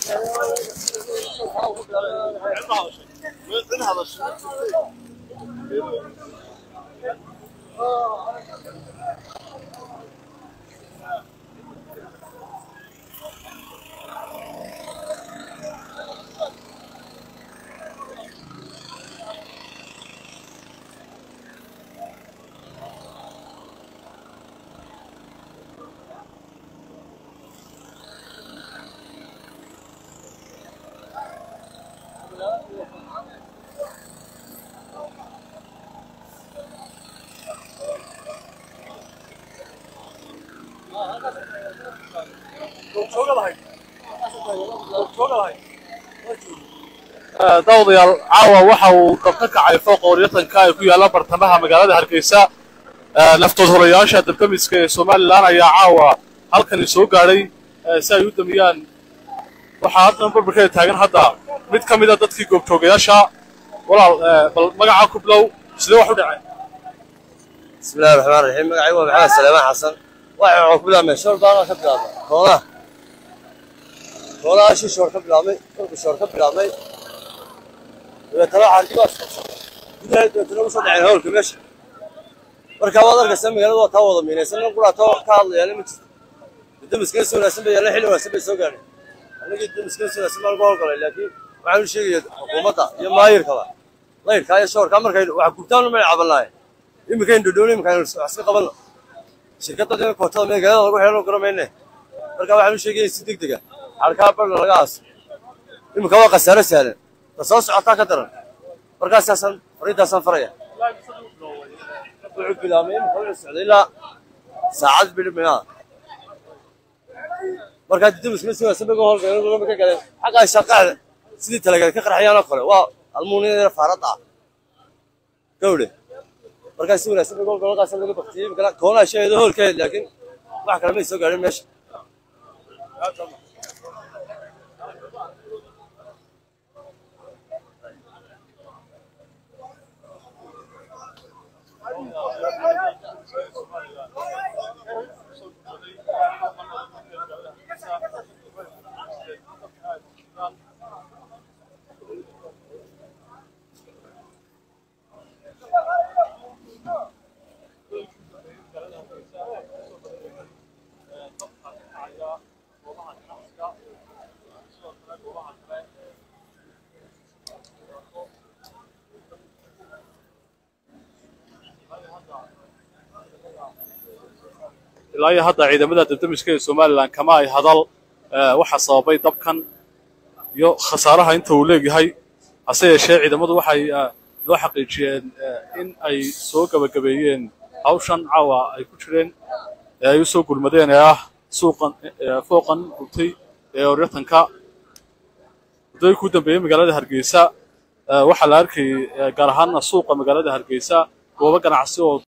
daawadayaal caawa waxa uu dab ka kacay fooqa waryatanka ee ku yaalla bartamaha magaalada hargeysa naftood horayaasha dabdamiska ee somalilan ayaa caawa halkani soo gaadhay si ay u damiyaan waxaa haddan barbarkeeda taagan hadda mid ka mid a dadkii goobjoogayaasha walaal bal magacaa ku bilow sidee wax u dhaceen بسم الله الرحمن الرحيم magacay waa maxamed saleemaan xasan waxa waxaan ku bilaabmay shoor baan ka bilaabmay koonaha koonaha shi shoor ka bilaabmay dhulka shoor ka bilaabmay dabeetana waxaan kuwaas gudaha dabeetana usoo dhaceen howlka meesha marka waad arkaysa magaalada waa taa wada miinaysan nin quraata ka hadlayaana ma jirto damiskana si wanaagsan bay yaalla xilli wanaagsan bay soo gaadhay anagii damiskana si wanaagsan baan uga howlgalay laakiin waxaan u sheegaya xukuumadda iyo maayirkaba layrkaa iyo shoorkaa markay waxa gurtaan umay cabanaaye iminkayn dhodhown iminkaan wax iska qabanno shirkadda kootada magaalada lagu xeelano garamayne marka waxaan u sheegaya si deg dega xarkaa barna laga aaso iminka waa khasaaro sahlan ta soo socotaa ka daran markaasaasaan fariintaasaan faraya wuxuu bilaabmay iminka wuxuu socday ilaa saacad bidhibinaa markaa didamisma si wanaagsan bay uga howlgaleen ka galeen xaggaa shaqaada sidii talageed ka qarxayaan oo kale waa almuuniyada faaradda ah gawdhe markaa si wanaagsan bay uga howlgaleen laga baktiyey imikana koonaa sheegayda hoolkeed laakiin wax kale may soo gaadhin meesha ilaa iyo hadda ciidamada dabdamiska ee somalilan kama ay hadal waxa sababay dabkan iyo khasaaraha inta uu leegyahay hase yeeshee ciidamadu waxay loo xaqiijiyeen in ay soo gebagabeeyeen hawshan caawa ay ku jireen ee ay u soo gurmadeen ee ah suuqan fooqan gubtay ee oryatanka muddooyi ku dambeeyey magaalada hargeysa waxaa la arkayay gaar ahaana suuqa magaalada hargeysa goobo ganacsi oo